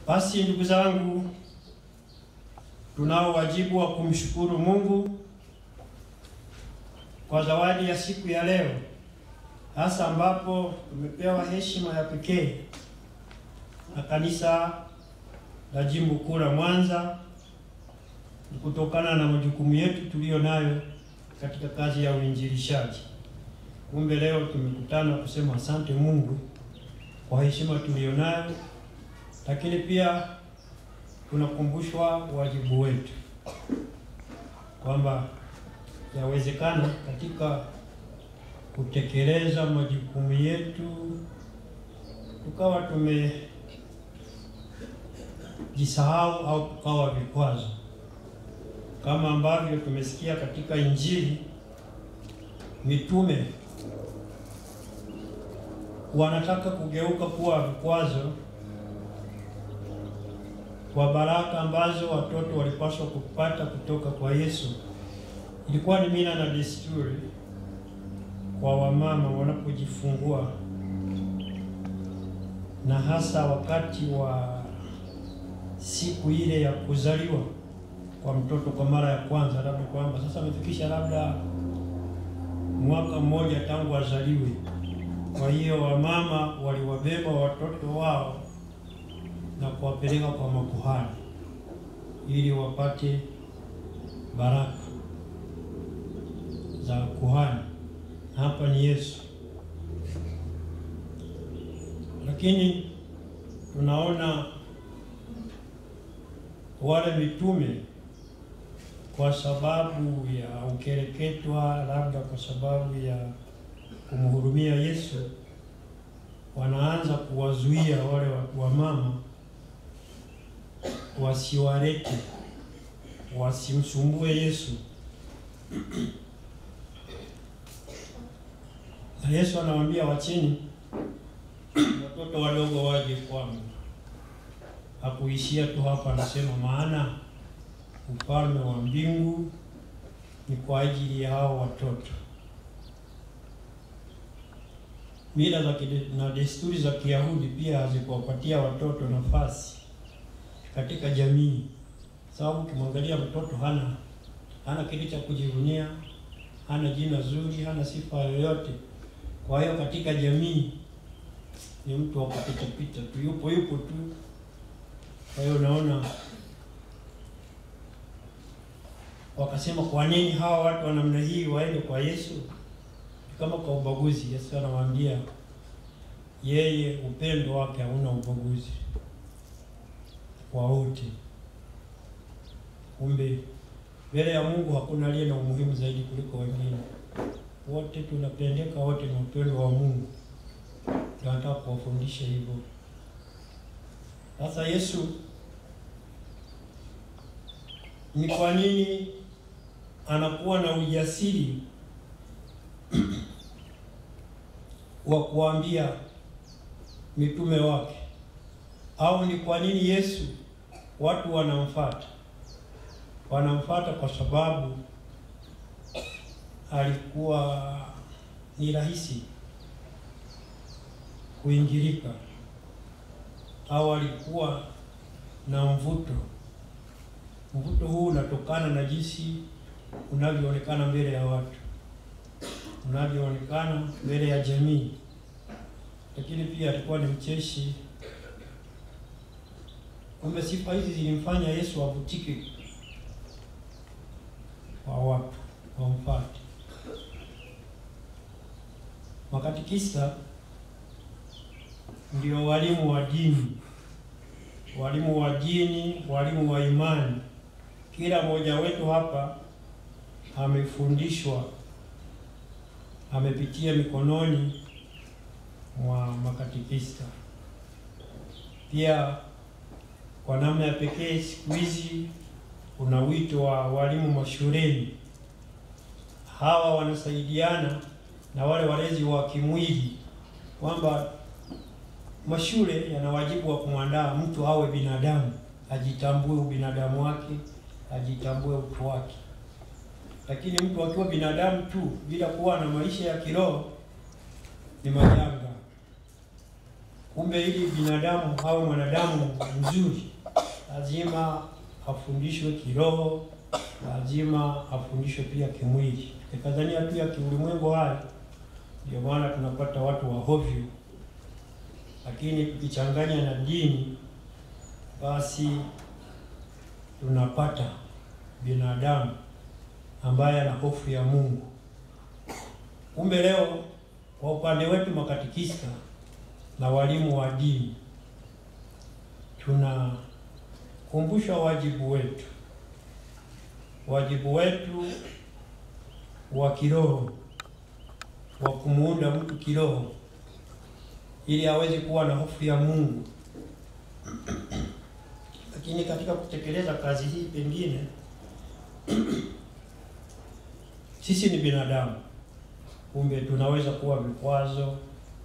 Basi ndugu zangu, tunao wajibu wa kumshukuru Mungu kwa zawadi ya siku ya leo, hasa ambapo tumepewa heshima ya pekee na kanisa la Jimbo Kuu la Mwanza kutokana na majukumu yetu tuliyo nayo katika kazi ya uinjilishaji. Kumbe leo tumekutana kusema asante Mungu kwa heshima tuliyonayo, lakini pia tunakumbushwa wajibu wetu kwamba yawezekana katika kutekeleza majukumu yetu tukawa tumejisahau au tukawa vikwazo, kama ambavyo tumesikia katika Injili mitume wanataka kugeuka kuwa vikwazo kwa baraka ambazo watoto walipaswa kupata kutoka kwa Yesu. Ilikuwa ni mila na desturi kwa wamama wanapojifungua, na hasa wakati wa siku ile ya kuzaliwa kwa mtoto kwa mara ya kwanza, labda kwamba sasa amefikisha labda mwaka mmoja tangu azaliwe. Kwa hiyo wamama waliwabeba watoto wao na kuwapeleka kwa makuhani ili wapate baraka za kuhani. Hapa ni Yesu, lakini tunaona wale mitume kwa sababu ya ukereketwa, labda kwa sababu ya kumhurumia Yesu, wanaanza kuwazuia wale wamama wasiwarete, wasimsumbue Yesu. Na Yesu anawaambia wacheni watoto wadogo waje kwangu. Hakuishia tu hapa, anasema maana ufalme wa mbingu ni kwa ajili ya hao watoto. Mila za na desturi za Kiyahudi pia hazikuwapatia watoto nafasi katika jamii, sababu ukimwangalia mtoto hana hana kitu cha kujivunia, hana jina zuri, hana sifa yoyote. Kwa hiyo katika jamii ni mtu wa kupita pita tu, yupo yupo tu. Kwa hiyo unaona, wakasema kwa nini hawa watu wa namna hii waende kwa Yesu? Kama kwa ubaguzi. Yesu anawaambia yeye upendo wake hauna ubaguzi kwa wote. Kumbe mbele ya Mungu hakuna aliye na umuhimu zaidi kuliko wengine, wote tunapendeka, wote na upendo wa Mungu. Tunataka kuwafundisha hivyo. Sasa Yesu ni kwa nini anakuwa na ujasiri wa kuambia mitume wake, au ni kwa nini Yesu watu wanamfuata? Wanamfuata kwa sababu alikuwa ni rahisi kuingilika, au alikuwa na mvuto. Mvuto huu unatokana na jinsi unavyoonekana mbele ya watu unavyoonekana mbele ya jamii, lakini pia alikuwa ni mcheshi. Kumbe sifa hizi zilimfanya Yesu avutike kwa watu wamfuate. Makatekista ndio walimu wa dini, walimu wa dini, walimu wa imani. Kila mmoja wetu hapa amefundishwa amepitia mikononi mwa makatekista. Pia kwa namna ya pekee, siku hizi kuna wito wa walimu mashuleni. Hawa wanasaidiana na wale walezi wa kimwili, kwamba mashule yana wajibu wa kumwandaa mtu awe binadamu, ajitambue ubinadamu wake, ajitambue utu wake lakini mtu akiwa binadamu tu bila kuwa na maisha ya kiroho ni majanga. Kumbe ili binadamu au mwanadamu mzuri lazima afundishwe kiroho, lazima afundishwe pia kimwili. Tukikazania tu ya kiulimwengu haya, ndio maana tunapata watu wa hovyo, lakini tukichanganya na dini, basi tunapata binadamu ambaye ana hofu ya Mungu. Kumbe leo kwa upande wetu makatikista na walimu wa dini tunakumbusha wajibu wetu, wajibu wetu wa kiroho wa kumuunda mtu kiroho ili aweze kuwa na hofu ya Mungu. Lakini katika kutekeleza kazi hii, pengine sisi ni binadamu, kumbe tunaweza kuwa vikwazo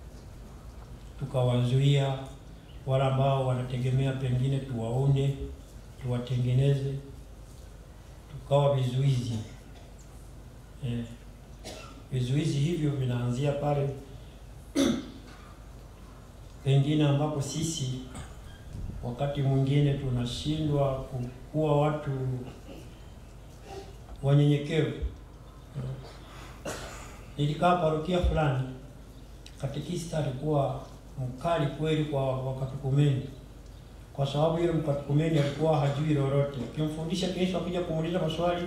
tukawazuia wale ambao wanategemea pengine tuwaone, tuwatengeneze, tukawa vizuizi eh. Vizuizi hivyo vinaanzia pale pengine ambapo sisi wakati mwingine tunashindwa kuwa watu wanyenyekevu. Nilikaa parokia fulani, katekista alikuwa mkali kweli kwa Wakatekumeni, kwa sababu yule Mkatekumeni alikuwa hajui lolote. Ukimfundisha kesho, akija kumuuliza maswali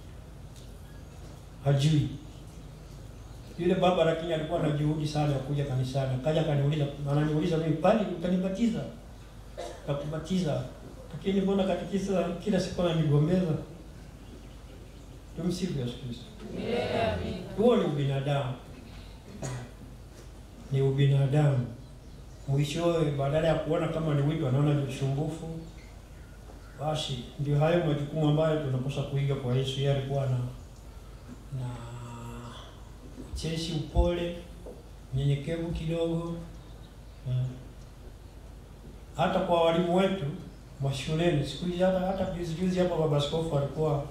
hajui yule baba, lakini alikuwa na juhudi sana ya kuja kanisani. Akaja akaniuliza, ananiuliza mimi, pali utanibatiza? Takubatiza, lakini mbona katekista kila siku ananigombeza? Tumsifu Yesu Kristo. Huo ni ubinadamu, ni ubinadamu. Mwishowe, badala ya kuona kama ni wito, anaona ni usumbufu. Basi ndio hayo majukumu ambayo tunapaswa kuiga kwa Yesu. Yeye alikuwa na na ucheshi, upole, nyenyekevu kidogo. Hata kwa walimu wetu mashuleni siku hizi, hata hata juzi juzi hapa baba askofu alikuwa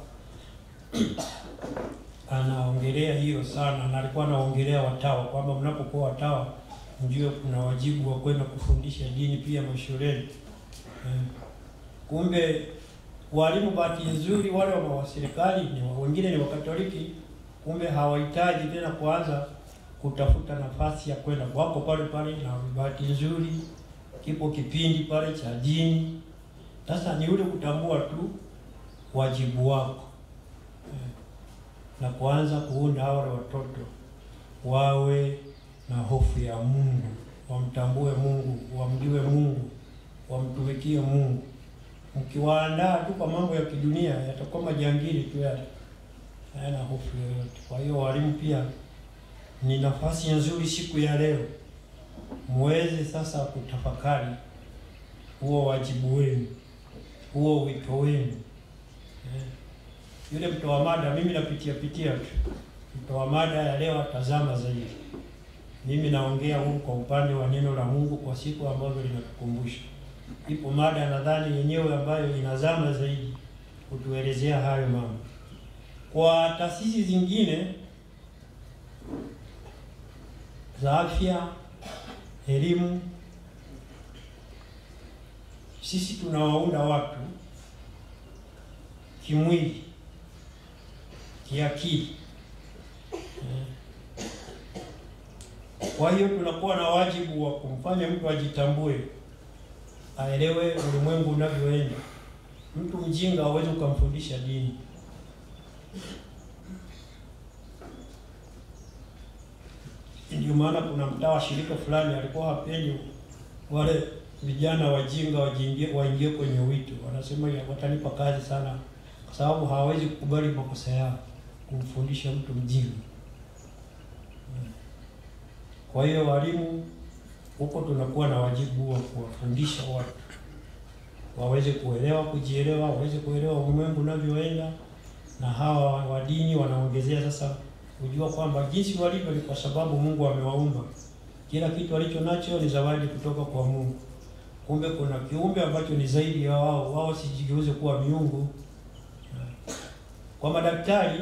anaongelea hiyo sana, na alikuwa anaongelea watawa kwamba mnapokuwa watawa mjue kuna wajibu wa kwenda kufundisha dini pia mashuleni. Eh, kumbe walimu, bahati nzuri, wale wa serikali ni wengine ni Wakatoliki, kumbe hawahitaji tena kuanza kutafuta nafasi ya kwenda, wako pale pale, na bahati nzuri kipo kipindi pale cha dini. Sasa ni ule kutambua tu wajibu wako eh, na kuanza kuunda wale watoto wawe na hofu ya Mungu, wamtambue Mungu, wamjue Mungu, wamtumikie Mungu. Mkiwaandaa tu kwa mambo ya kidunia, yatakuwa majangili tu yale, hayana hofu yoyote. Kwa hiyo walimu pia ni nafasi nzuri siku ya leo muweze sasa kutafakari huo wajibu wenu, huo wito wenu eh. Yule mtoa mada, mimi napitia pitia tu mtoa mada ya leo atazama zaidi mimi naongea huku kwa upande wa neno la Mungu kwa siku ambazo linatukumbusha. Ipo mada nadhani yenyewe ambayo inazama zaidi kutuelezea hayo mambo. Kwa taasisi zingine za afya, elimu, sisi tunawaunda watu kimwili, kiakili Kwa hiyo tunakuwa na wajibu wa kumfanya mtu ajitambue, aelewe ulimwengu unavyoenda. Mtu mjinga hawezi ukamfundisha dini. Ndio maana kuna mtaa wa shirika fulani alikuwa hapendi wale vijana wajinga wajiingie waingie kwenye wito, wanasema watanipa kazi sana, kwa sababu hawawezi kukubali makosa yao, kumfundisha mtu mjinga. Kwa hiyo walimu huko tunakuwa na wajibu wa kuwafundisha watu waweze kuelewa, kujielewa, waweze kuelewa ulimwengu unavyoenda, na hawa wa dini wanaongezea sasa kujua kwamba jinsi walivyo ni kwa sababu Mungu amewaumba. Kila kitu alicho nacho ni zawadi kutoka kwa Mungu. Kumbe kuna kiumbe ambacho ni zaidi ya wao, wao sijigeuze kuwa miungu. Kwa madaktari,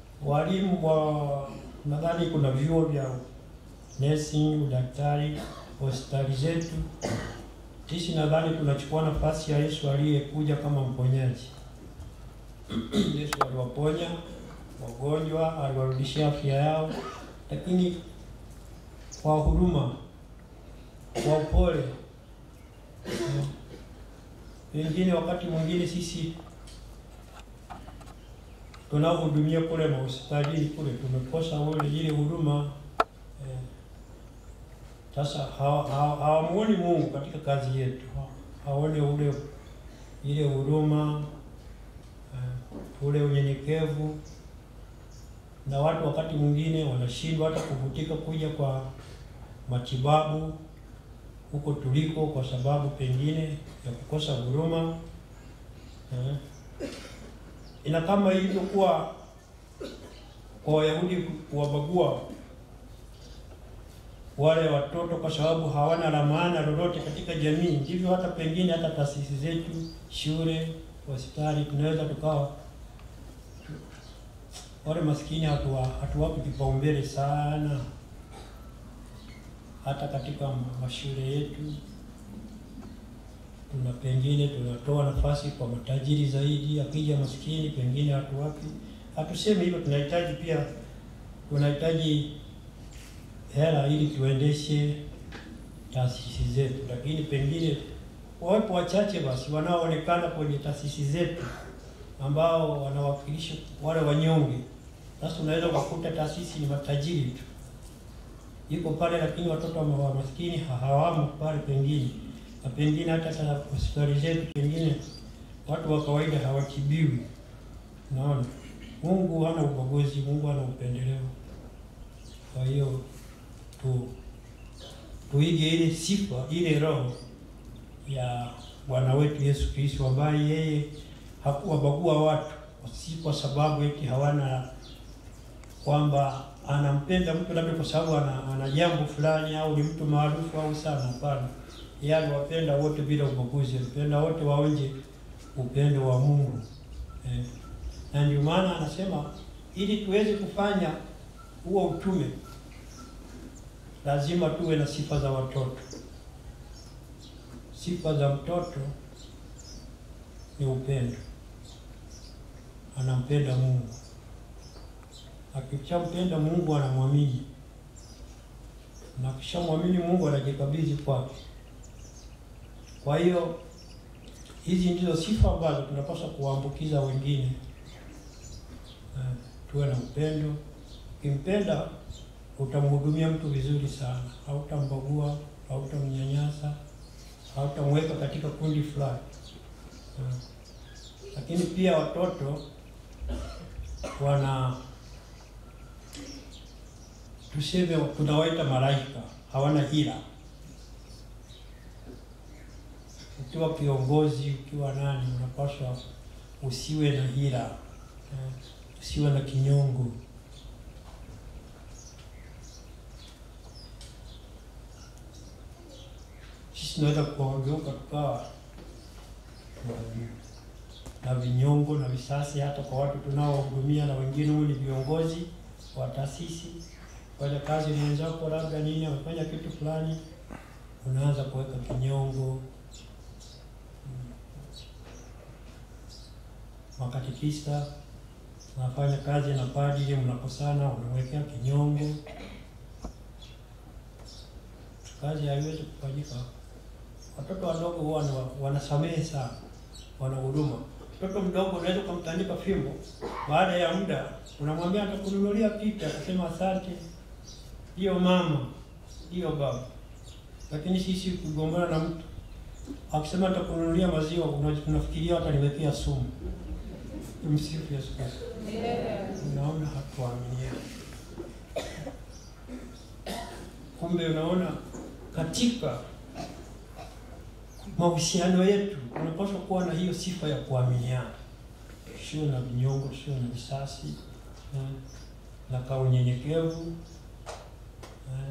walimu wa nadhani kuna vyuo vya nursing, udaktari hospitali zetu. Sisi nadhani tunachukua nafasi ya Yesu aliyekuja kama mponyaji. Yesu aliwaponya wagonjwa, aliwarudishia afya yao, lakini kwa huruma, kwa upole. Pengine wakati mwingine sisi tunaohudumia kule mahospitalini kule tumekosa ule ile huruma eh. Sasa hawamuoni Mungu katika kazi yetu, hawaone ule ile huruma eh, ule unyenyekevu, na watu wakati mwingine wanashindwa hata kuvutika kuja kwa matibabu huko tuliko, kwa sababu pengine ya kukosa huruma eh. Ina kama ilivyokuwa kwa Wayahudi kuwabagua wale watoto kwa sababu hawana la maana lolote katika jamii, ndivyo hata pengine hata taasisi zetu, shule, hospitali, tunaweza tukawa wale maskini hatuwa hatuwapi kipaumbele sana, hata katika mashule yetu tuna pengine tunatoa nafasi kwa matajiri zaidi, akija maskini pengine hatuwapi. Hatusemi hivyo, tunahitaji pia, tunahitaji hela ili tuendeshe taasisi zetu, lakini pengine wawepo wachache basi wanaoonekana kwenye taasisi zetu ambao wanawakilisha wale wanyonge. Sasa unaweza ukakuta taasisi ni matajiri tu iko pale, lakini watoto wa maskini hawamo pale pengine na pengine hata hospitali zetu pengine watu wa kawaida hawatibiwi. Naona Mungu hana ubaguzi, Mungu hana upendeleo. Kwa hiyo tu tuige ile sifa ile roho ya Bwana wetu Yesu Kristo ambaye yeye hakuwabagua watu si kwa sababu eti hawana kwamba anampenda mtu labda kwa sababu ana, ana jambo fulani au ni mtu maarufu au sana. Hapana, yeye aliwapenda wote bila ubaguzi, alipenda wote waonje upendo wa Mungu eh. Na ndio maana anasema ili tuweze kufanya huo utume lazima tuwe na sifa za watoto. Sifa za mtoto ni upendo, anampenda Mungu. Akishampenda Mungu anamwamini, na akishamwamini Mungu anajikabidhi kwake. Kwa hiyo hizi ndizo sifa ambazo tunapaswa kuwaambukiza wengine. Uh, tuwe na upendo. Ukimpenda utamhudumia mtu vizuri sana, hautambagua, hautamnyanyasa, hautamweka katika kundi fulani. Uh, lakini pia watoto wana tuseme, tunawaita malaika, hawana hila. Ukiwa kiongozi, ukiwa nani, unapaswa usiwe na hila, uh, usiwe na kinyongo. Sisi tunaweza kuwageuka tukawa na vinyongo na visasi hata kwa watu tunaohudumia, na wengine huu ni viongozi wa taasisi, fanya kazi mwenzako, labda nini amefanya kitu fulani, unaanza kuweka kinyongo. Makatekista unafanya kazi na padri, mnakosana, unamwekea kinyongo, kazi haiwezi kufanyika. Watoto wadogo huwa wanasamehe sana, wana huruma. Mtoto mdogo unaweza ukamtandika fimbo, baada ya muda unamwambia atakununulia kitu, atasema asante, hiyo mama, hiyo baba. Lakini sisi kugombana na mtu akisema atakununulia maziwa, unafikiria ataniwekea sumu. Tumsifu Yesu Kristo. Unaona, hatuaminiani. Kumbe unaona katika mahusiano yetu unapaswa kuwa na hiyo sifa ya kuaminiana, sio na vinyongo, sio na visasi eh, na ka unyenyekevu eh.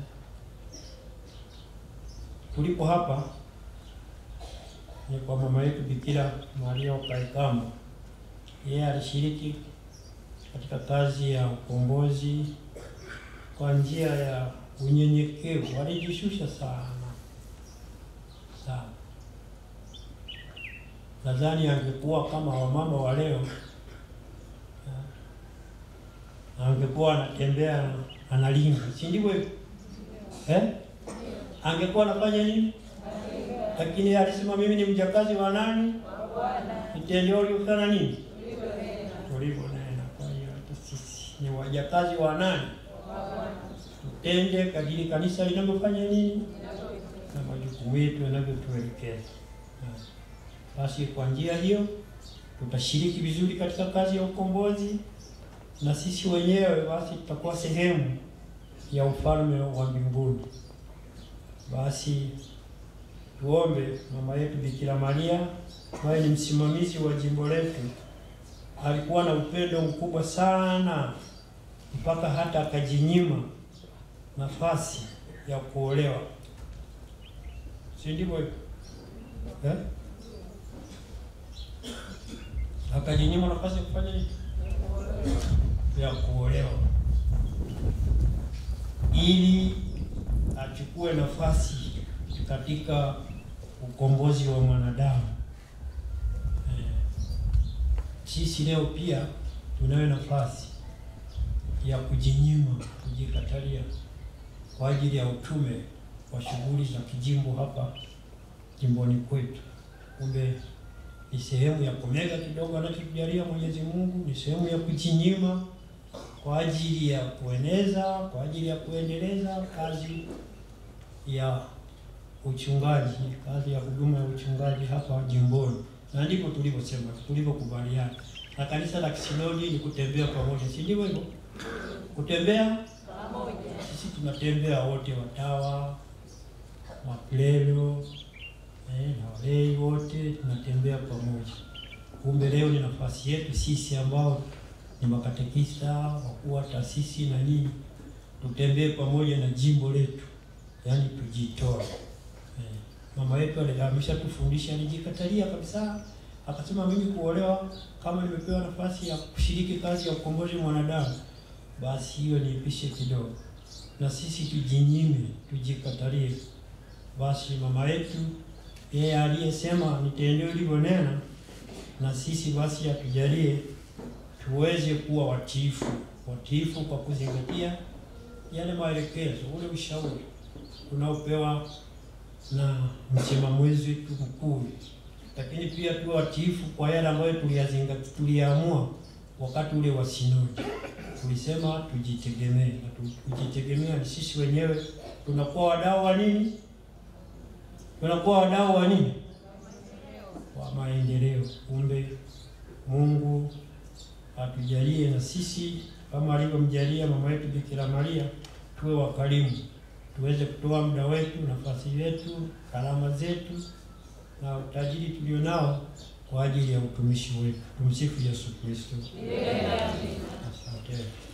Tulipo hapa ni kwa mama yetu Bikira Maria Wakaikamba. Yeye alishiriki katika kazi ya ukombozi kwa njia ya unyenyekevu, alijishusha sana nadhani angekuwa kama wamama wa leo, angekuwa anatembea analinga, si ndivyo hivyo eh? Angekuwa anafanya nini? Lakini alisema mimi ni mjakazi wa nani? Vitendeo uliofanya nini? Tulivyonena. Kwa hiyo hata sisi ni wajakazi wa nani? Tutende kadiri kanisa linavyofanya nini na majukumu yetu yanavyotuelekeza. Basi kwa njia hiyo tutashiriki vizuri katika kazi ya ukombozi, na sisi wenyewe basi tutakuwa sehemu ya ufalme wa mbinguni. Basi tuombe. Mama yetu Bikira Maria ambaye ni msimamizi wa jimbo letu alikuwa na upendo mkubwa sana mpaka hata akajinyima nafasi ya kuolewa, si ndivyo eh? Akajinyima nafasi ya kufanya nini? Ya kuolewa, ili achukue nafasi katika ukombozi wa mwanadamu. Eh, sisi leo pia tunayo nafasi ya kujinyima, kujikatalia kwa ajili ya utume wa shughuli za kijimbo hapa jimboni kwetu. Kumbe ni sehemu ya kumega kidogo anachotujalia Mwenyezi Mungu, ni sehemu ya kujinyima kwa ajili ya kueneza, kwa ajili ya kuendeleza kazi ya uchungaji, kazi ya huduma ya uchungaji hapa jimboni, na ndipo tulivyosema, tulivyokubaliana na kanisa la kisinodi ni kutembea pamoja, si ndivyo hivyo? Kutembea pamoja, sisi tunatembea wote, watawa, maklero eh, na walei wote tunatembea pamoja. Kumbe leo ni nafasi yetu sisi ambao ni makatekista, wakuu wa taasisi na nini, tutembee pamoja na jimbo letu, yaani tujitoe. Eh, mama yetu ameshatufundisha, alijikatalia kabisa, akasema mimi kuolewa, kama nimepewa nafasi ya kushiriki kazi ya ukombozi mwanadamu, basi hiyo niipishe kidogo, na sisi tujinyime, tujikatalie. Basi mama yetu yeye aliyesema nitendee ulivyonena, na sisi basi atujalie tuweze kuwa watiifu, watiifu kwa kuzingatia yale maelekezo, ule ushauri unaopewa na msimamizi wetu mkuu, lakini pia tuwe watiifu kwa yale ambayo tuliyazingatia, tuliyaamua wakati ule wa sinodi. Tulisema tujitegemee, na kujitegemea ni sisi wenyewe tunakuwa wadau wa nini? Tunakuwa wadau wa nini? Wa maendeleo. Kumbe Mungu atujalie na sisi kama alivyomjalia mama yetu Bikira Maria, tuwe wakarimu, tuweze kutoa muda wetu, nafasi yetu, karama zetu na utajiri tulionao kwa ajili ya utumishi wetu. Tumsifu Yesu Kristo. Asante.